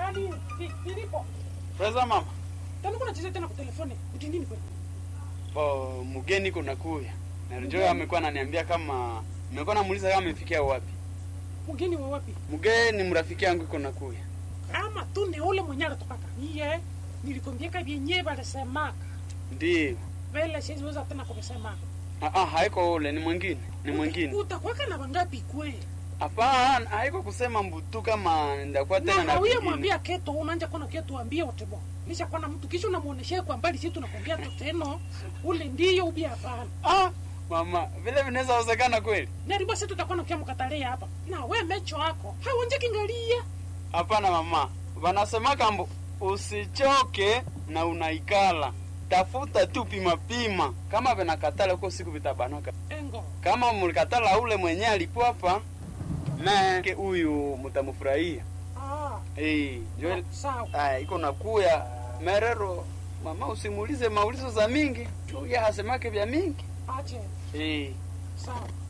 nani ni- nilipo Preza mama. tena kuna cheza tena kwa telefoni uti nini kweli Bo mgeni kuna kuya. Na Njoo amekuwa ananiambia kama nimekuwa namuuliza kama amefikia wapi. mgeni wa wapi Mgeni mrafiki yangu iko na kuya. kama tu ni ule mwenye alitokaka niye nilikwambiaka vyenye valisemaka Ndio. vile siziweza tena kuvisemaka Ah ah haiko ule ni mwingine. Ni mwingine. utakwaka na wangapi kwe Hapana, haiko kusema mbutu kama ndakuwa tena na na hauye vingine. mwambia keto unanja kona keto ambia utebo nisha kwana mtu kisha unamuoneshea kwa mbali si tunakwambia tu teno ule ndiyo ubia hapana Ah, mama, vile vinaweza wezekana kweli? naribo si tutakuwa nakia mkatalia hapa na we mecho wako hauonje kingalia Hapana mama, wanasemaka mbu usichoke na unaikala, tafuta tu pima pima, kama vinakatala huko siku vitabanaka. engo Kama mlikatala ule mwenye alikuwa hapa meke huyu mtamfurahia. ah, Eh, Joel, sawa ah, iko nakuya merero mama, usimuulize maulizo za mingi, tu ya hasemake vya mingi. ache Eh, sawa